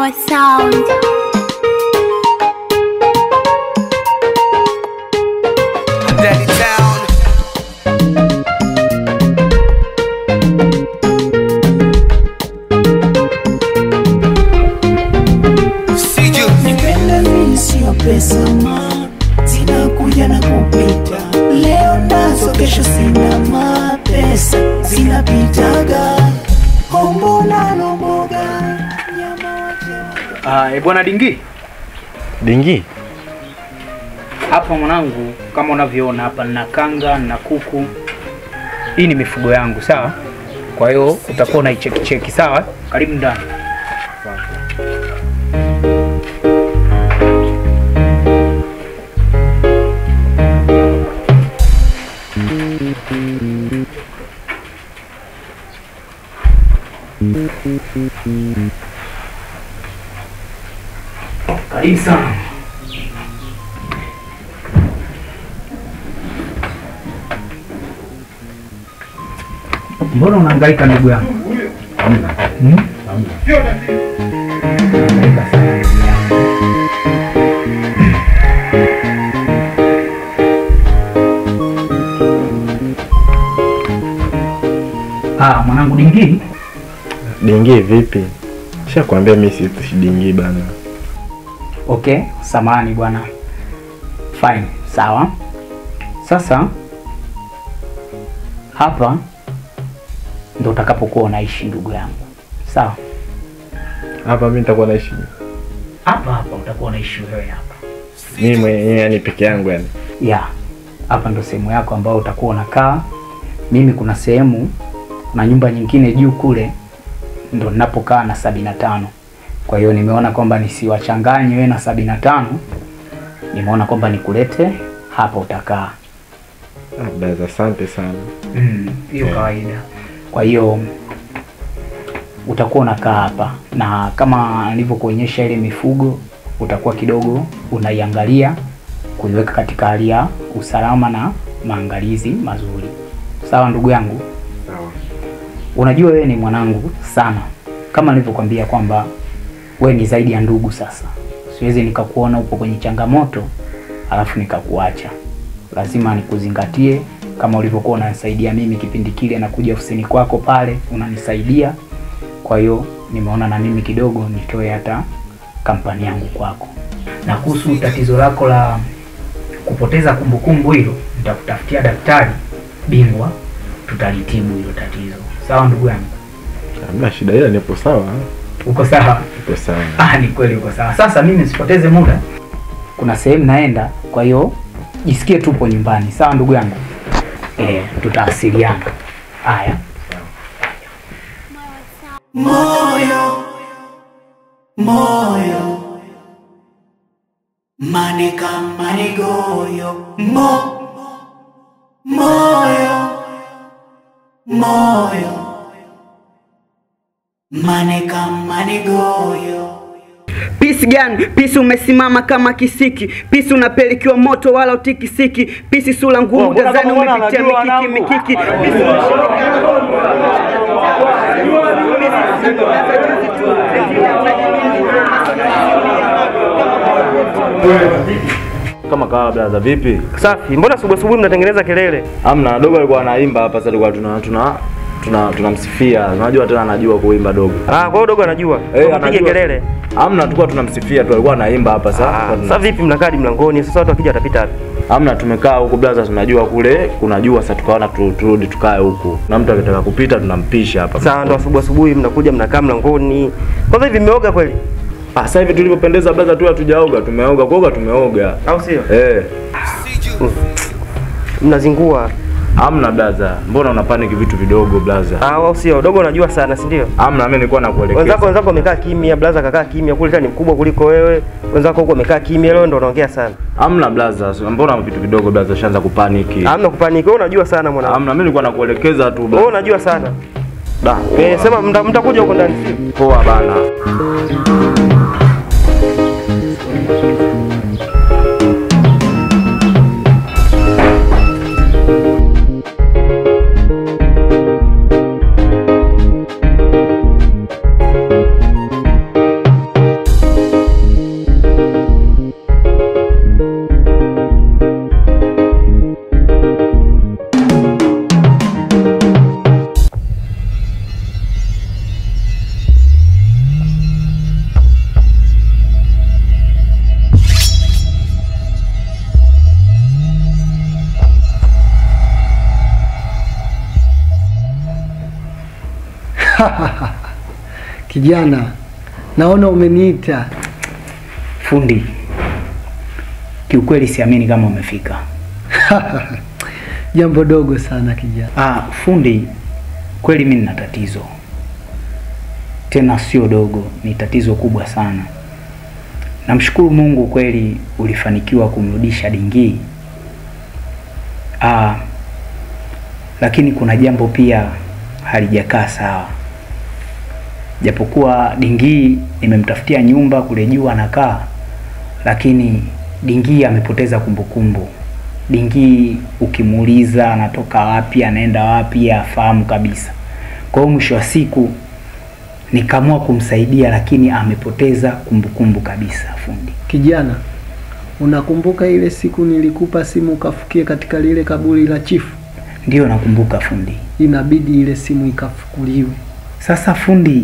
Mawa Sound. Daddy Town. See you. Nipenda mimi sio pesa ma zinakuja na kupita, leo nazo, kesho sina ma pesa zinapitaga, hombo na lomboga nyama wache Ah, e bwana Dingi, Dingi, hapa mwanangu, kama unavyoona hapa nina kanga na kuku. Hii ni mifugo yangu, sawa? Kwa hiyo utakuwa unaicheki cheki, sawa? Karibu ndani. Karibu sana. Mbona unahangaika ndugu yangu? Hmm? Unahangaika sana ndugu yangu. Ah, mwanangu Dingi, Dingi vipi? Shakwambia mimi si Dingi bana. Okay, samani bwana. Fine, sawa. Sasa hapa ndo utakapokuwa unaishi ndugu yangu, sawa? Hapa mimi nitakuwa naishi Hapa hapa utakuwa unaishi wewe hapa. mimi mwenyewe yani peke yangu yani. Ya, hapa ndo sehemu yako ambayo utakuwa unakaa. Mimi kuna sehemu na nyumba nyingine juu kule ndo ninapokaa na sabini na tano. Kwa hiyo nimeona kwamba nisiwachanganye wewe na sabini na tano, nimeona kwamba nikulete hapa utakaa. Ah, brother, asante sana. Mm, hiyo kawaida. Kwa hiyo utakuwa unakaa hapa na kama nilivyokuonyesha ile mifugo utakuwa kidogo unaiangalia kuiweka katika hali ya usalama na maangalizi mazuri. Sawa ndugu yangu? Sawa. Unajua wewe ni mwanangu sana, kama nilivyokwambia kwamba wewe ni zaidi ya ndugu. Sasa siwezi nikakuona upo kwenye changamoto alafu nikakuacha. Lazima nikuzingatie kama ulivyokuwa unanisaidia mimi kipindi kile nakuja ofisini kwako pale unanisaidia. Kwa hiyo nimeona na mimi kidogo nitoe hata kampani yangu kwako. Na kuhusu tatizo lako la kupoteza kumbukumbu hilo, nitakutafutia daktari bingwa, tutalitibu hilo tatizo. Sawa ndugu yangu? Hamna shida ila nipo sawa. Uko sawa? Nipo sawa. Ah, ni kweli uko sawa. Sasa mimi nisipoteze muda, kuna sehemu naenda, kwa hiyo jisikie tupo nyumbani. Sawa ndugu yangu? Eh, tutawasiliana. Haya. moyo moyo maneka manigoyo mo moyo moyo maneka manigoyo Pisi gani? Pisi umesimama kama kisiki, pisi unapelekiwa moto wala utikisiki, pisi sura ngumu, tazani umepitia mikiki mikiki, pisi kama kawa blaza vipi Safi, mbona asubuhi asubuhi mnatengeneza kelele? amna dogo alikuwa anaimba hapa sasa tulikuwa tuna tuna tuna tunamsifia unajua tena anajua kuimba dogo Ah, kwa hiyo dogo anajua. Eh, Tupige anajua. kelele. amna tulikuwa tunamsifia tu alikuwa anaimba hapa sasa Ah, Tulikuwa sasa vipi mnakaa hadi mlangoni? Sasa watu wakija watapita wapi? tuna- amna tumekaa huku blaza tunajua kule kuna jua sasa tukaona tu- turudi tukae huku na mtu akitaka kupita tunampisha hapa Sasa ndo asubuhi asubuhi mnakuja mnakaa mlangoni. Kwanza hivi mmeoga kweli? ah sasa hivi tulivyopendeza blaza tu hatujaoga tumeoga kuoga tumeoga Au sio? eh Mnazingua. amna blaza mbona una panic vitu vidogo blaza Ah, au sio? Dogo unajua sana, si ndio? amna mimi nilikuwa nakuelekeza Wenzako wenzako wamekaa kimya, blaza kakaa kimya, kule tena ni mkubwa kuliko wewe. Wenzako huko wamekaa kimya, leo ndo unaongea sana. amna blaza mbona vitu vidogo blaza ushaanza kupaniki Hamna kupaniki, wewe unajua sana mwanangu. amna mimi nilikuwa nakuelekeza tu Wewe blaza unajua sana. Da, Eh, sema mta- mtakuja huko ndani. sio? poa bana Kijana, naona umeniita. Fundi, kiukweli siamini kama umefika. Jambo dogo sana kijana. Ah, fundi, kweli mimi nina tatizo, tena sio dogo, ni tatizo kubwa sana. Namshukuru Mungu kweli ulifanikiwa kumrudisha Dingii. Ah, lakini kuna jambo pia halijakaa sawa. Japokuwa Dingii nimemtafutia nyumba kule juu anakaa, lakini Dingii amepoteza kumbukumbu. Dingii ukimuuliza anatoka wapi, anaenda wapi, afahamu kabisa. Kwa hiyo mwisho wa siku nikaamua kumsaidia, lakini amepoteza kumbukumbu kabisa. Fundi, Kijana, unakumbuka ile siku nilikupa simu ukafukie katika lile kaburi la chifu? ndiyo nakumbuka fundi. Inabidi ile simu ikafukuliwe. Sasa fundi,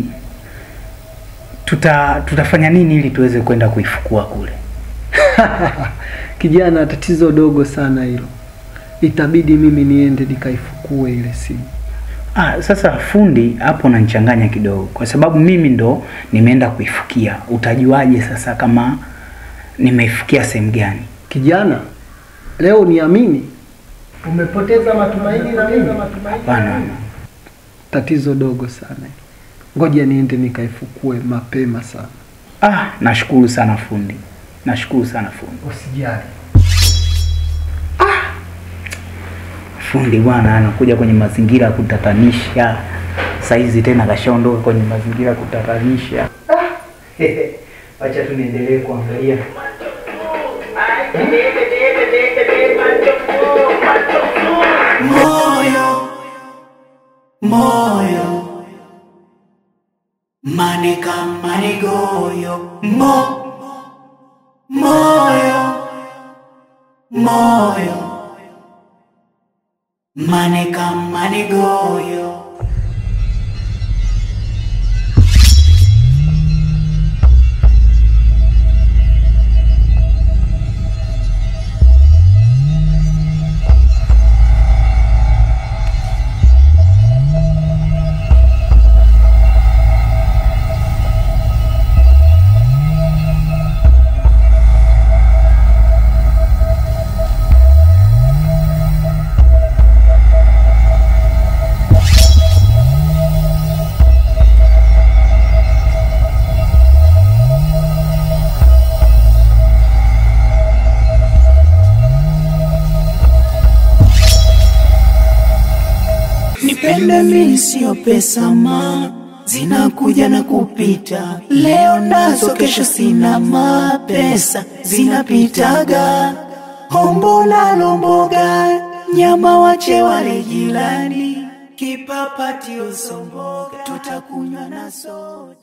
tuta tutafanya nini ili tuweze kwenda kuifukua kule? Kijana, tatizo dogo sana hilo. Itabidi mimi niende nikaifukue ile simu. Ah, sasa fundi, hapo unanichanganya kidogo, kwa sababu mimi ndo nimeenda kuifukia. Utajuaje sasa kama nimeifukia sehemu gani? Kijana, leo niamini, umepoteza matumaini na mimi. Hapana, Tatizo dogo sana. Ngoja niende nikaifukue mapema sana. ah, nashukuru sana fundi, nashukuru sana fundi. Usijali. Fundi bwana anakuja kwenye mazingira ya kutatanisha, saizi tena kashaondoka kwenye mazingira ya kutatanisha. Wacha tu niendelee kuangalia. moyo moyo maneka manigoyo mo moyo moyo maneka manigoyo Nipende mimi sio pesa ma zinakuja na kupita, leo nazo, kesho sina ma pesa zinapitaga, hombo na lomboga, nyama wache wale jirani, kipapati usomboga, tutakunywa na soda.